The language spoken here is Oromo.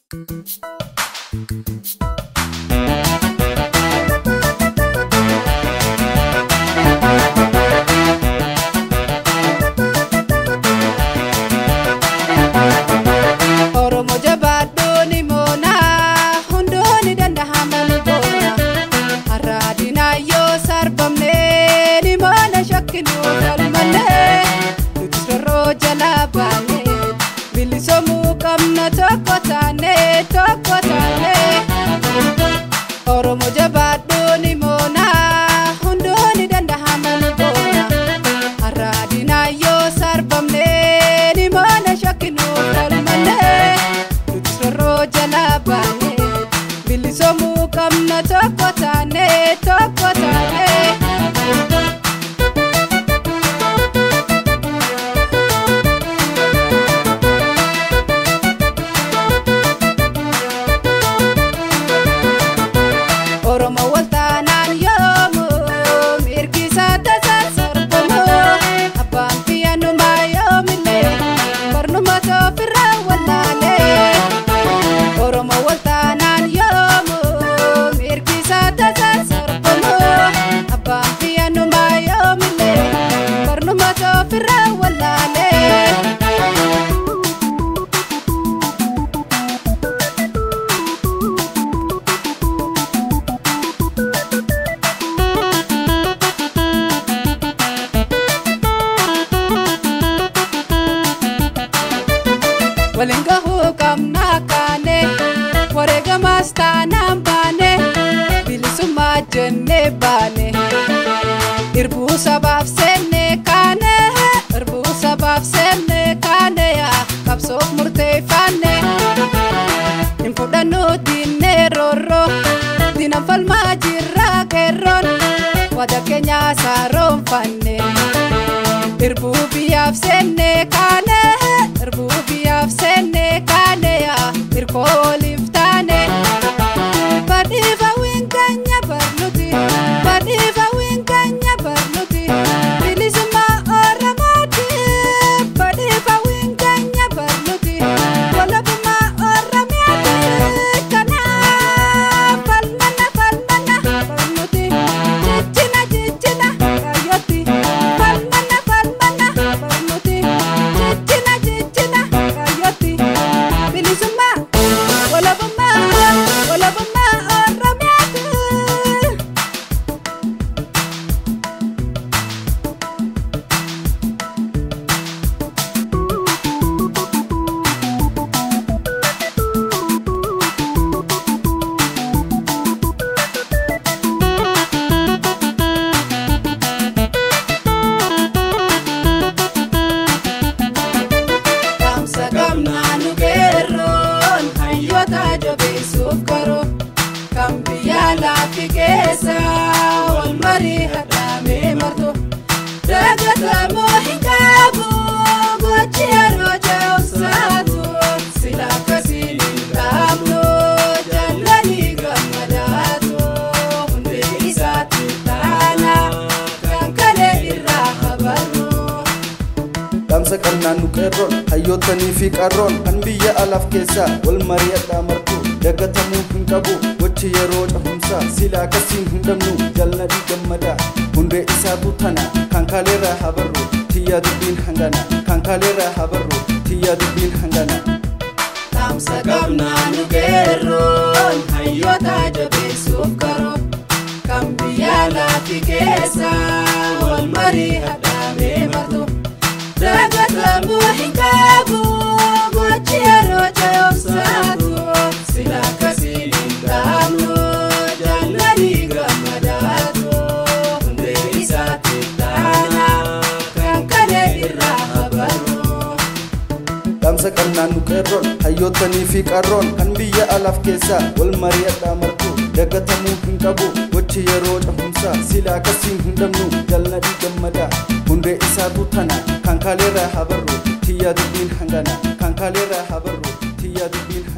Oromoo jabaaddoon moona hundoon danda'ama ni boona har'a dinaayyoo sarbamnee ni moona shakkinuu galmallee nuti sorroo jalaa baanee bilisoomuu qabna tokko taanee tokko taanee Oromoo jabaaddoon moona hundoon danda'ama ni boona har'a dinaayyoo sarbamnee ni moona shakkinuu galmallee nuti sorroo jalaa baanee bilisoomuu qabna tokko taanee tokko taanee. Oromoo waltaanaan yoomuu mirgi isaa tasaa sarbamoo abbaan biyyaannumaa yoomillee barnoota ofirraa wallaalee Oromoo waltaanaan yoomuu mirgi isaa tasaa sarbamoo abbaan biyyaannumaa yoomillee barnoota ofirraa wallaalee. waliin gahuu qabnaa kaane wareegamaas taanaan baane bilisummaa jennee baane irbuu sabaaf seennee kaane irbuu sabaaf seennee kaane yaa qabsoof murteeffanne hin fudhannuu diinnee roorroo diinan falmaa jirraa qeerroon wada keenyaa saaroonfanne. Irbuu biyyaaf seennee kaane irbuu biyyaaf seennee kaane yaa hirkoo waliif taane. Badhiifa winkanya barnuti badhiifa winkanya barnuti bilisummaa Oromooti badhiifa winkanya barnuti walabummaa Oromiyaati kanaaf falmana falmana barnuti jijjina jijjina kaayyootti falmana falmana barnuti jijjina jijjina kaayyootti bilisummaa walabummaa walabummaa Oromiyaati. Kamsa gamnaa nu geerroon hayyoota jabeessuuf garuu kan biyya laafi keessa wal marii hadhaamee martu dagatamoo hin qabu gochi yeroo ce'umsaatu sila akkasiin hin dhaabnu jallanii gammadaatu hundee isaatti taana kan kalee irraa habarru. Dhaamsa qabnaan nu qeerroon hayyootanii fi qarroon kan biyya alaaf keessaa wal mari'adhaa martu dagatamuu hin qabu gochi yeroo cehumsaa sila akkasiin hin dhabnu jalnadii gammadaa hundee isaatu tana kan kaaleerraa habarru tiyyaa dubbiin hangana kan kaaleerraa habarru tiyyaa dubbiin hangana. Dhaamsa qabnaa nu geerroon hayyoota jabeessuuf garuu kan biyya laafi keessa wal marii hadhaamee martu dagatamuu hin qabu gochi yeroo ce'umsaatu sila akkasiin hin dhaabnu jaalladhii gammadaatu hundee isaatti taana kan kalee irraa habarru. Dhaamsa qabnaan nu qeerroon hayyootanii fi qarroon kan biyya alaaf keessaa wal mari'adhaa martu dagatamuu hin qabu gochi yeroo cehumsaa sila akkasiin hin dhabnu jalnadii gammadaa hundee isaatu tana kan kaaleerraa habarru tiyyaa dubbiin hangana kan kaaleerraa habarru tiyyaa dubbiin